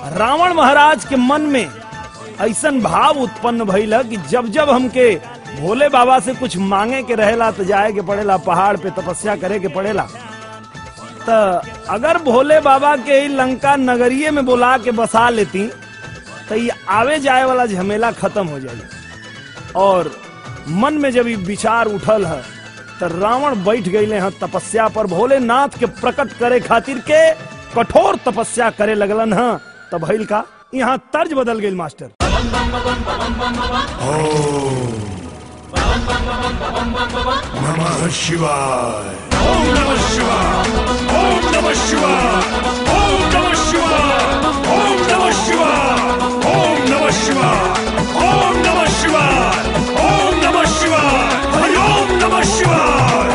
रावण महाराज के मन में ऐसन भाव उत्पन्न भइल कि जब जब हमके भोले बाबा से कुछ मांगे के रहेला तो जाए के पड़ेला पहाड़ पे तपस्या करे के पड़ेला तो अगर भोले बाबा के ई लंका नगरीय में बुला के बसा लेती तो ये आवे जाए वाला झमेला खत्म हो जाए और मन में जब ये विचार उठल है तो रावण बैठ गए हैं तपस्या पर भोलेनाथ के प्रकट करे खातिर के कठोर तपस्या करे लगलन है तो भइल का यहाँ तर्ज बदल गई मास्टर नमः शिवाय ओम नमः शिवाय ओम नमः शिवाय ओम नमः शिवाय ओम नमः शिवाय ओम नमः शिवाय ओम नमः शिवाय ओम नमः शिवाय हरि ओम नमः शिवाय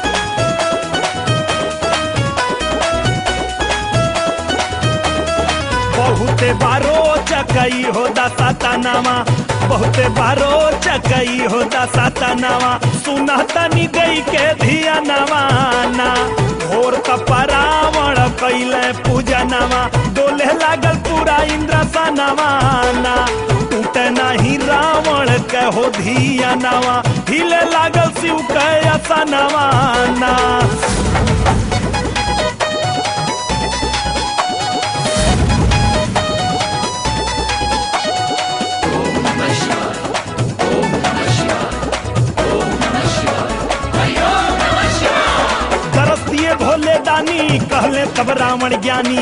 बहुते बारो चकई हो दसा तनावा बहुते बारो चकई हो दसा तनावा सुना तनी गई के धिया नवाना भोर तपरावण कैले पूजा नवा डोले लागल पूरा इंद्र सा नवाना टूटे नाही रावण के हो धिया नवा हिले लागल शिव के असा नवाना दरस दिए भोले दानी कहले तब रावण ज्ञानी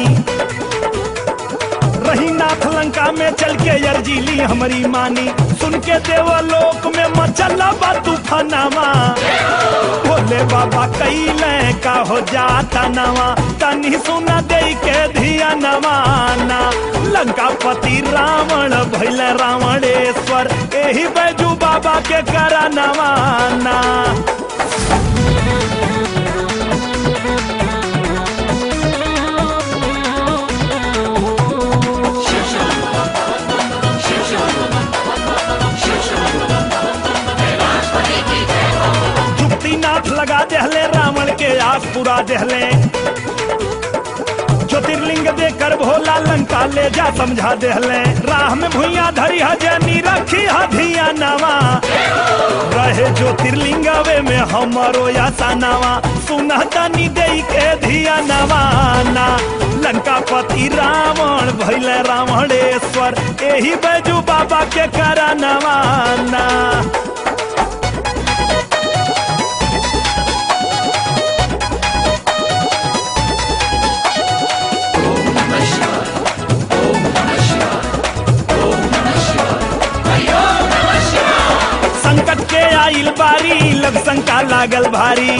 रही नाथ लंका में चल के अर्जी ली हमारी मानी सुन के देवलोक में मचला बा तूफानावा भोले बाबा कैले का हो जाता नवा तनी सुना दे के धिया नवाना लंका पति रावण भैल रावणेश्वर एही बैजू बाबा के करा नवाना जुक्तिनाथ लगा देहले रावण के आस पुरा देहले ज्योतिर्लिंग देकर भोला लंका ले जा समझा देहले राह में भुइया धरी हजनी रखी हधिया नवा रहे ज्योतिर्लिंग वे में हमरो यासा नवा सुना तनी दे के धिया नवाना लंका पति रावण भैल रावणेश्वर एही बैजू बाबा के करा नवाना संकट के आइल बारी लग शंका लागल भारी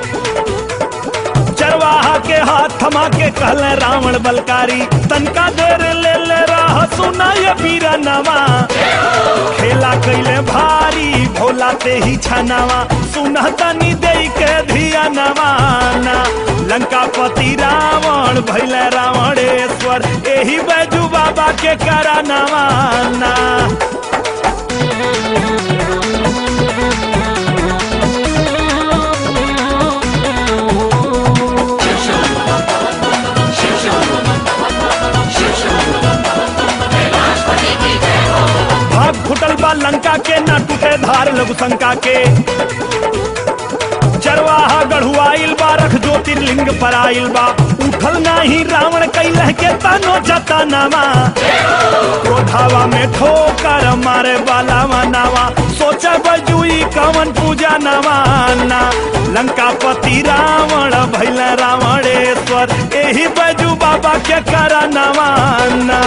चरवाहा के हाथ थमा के कहले रावण बलकारी तनका देर ले ले राह सुना ये पीरा नवा खेला कैले भारी भोला ते ही छनावा सुना तनी दे के धिया नवाना लंका पति रावण भैले रावणेश्वर एही बैजू बाबा के करा नवाना भाग फुटल बा लंका के ना टूटे धार लघु शंका के चरवाहा गढ़ुआइल बा रख ज्योतिर्लिंग पर आइल बा उठल नाही रावण कैलह के तनो जतनावा क्रोधावा में ठोकर मारे वाला मनावा सोचा बजुई कवन पूजा नवाना लंका पति रावण भैल रावणेश्वर एही बजू बाबा के करा नवाना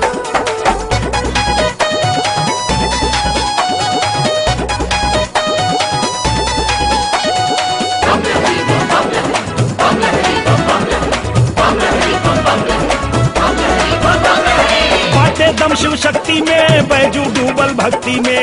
बाटे दम शिव शक्ति में बैजू डूबल भक्ति में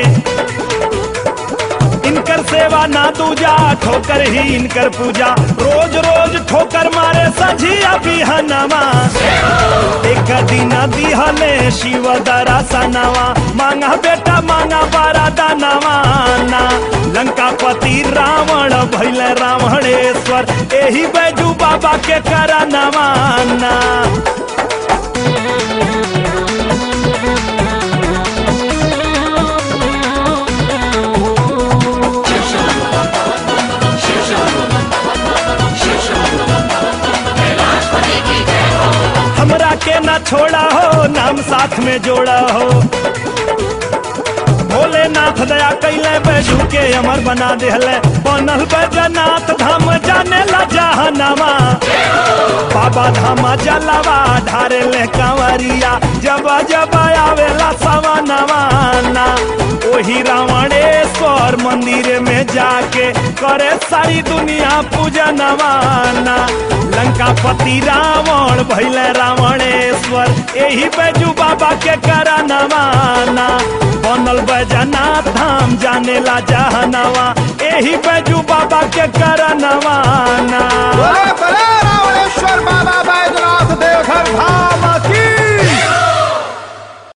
इनकर सेवा ना दूजा ठोकर ही इनकर पूजा रोज रोज ठोकर मारे सझिया बिहनवा एक दिन दिहले शिव दरा सनवा मांगा बेटा मांगा बारा दानवा ना लंका पति रावण भैल रावणेश्वर एही बैजू बाबा के करा नवाना छोड़ा हो नाम साथ में जोड़ा हो भोलेनाथ दया कैले बैजू के अमर बना देहले बनल बैजनाथ धाम जाने ला जहनवा बाबा धामा जलवा ढारे ले कंवरिया जब जब आवेला सवनवा ना ओही रावणेश्वर मंदिर में जाके करे सारी दुनिया पूजनवा ना लंकापति रावण भैले रावणेश्वर यही बैजू बाबा के करनवा ना बनल बैजनाथ धाम जाने ला जहनवा यही बैजू बाबा के करनवा ना बोले बोले रावणेश्वर बाबा बैजनाथ देवघर धाम की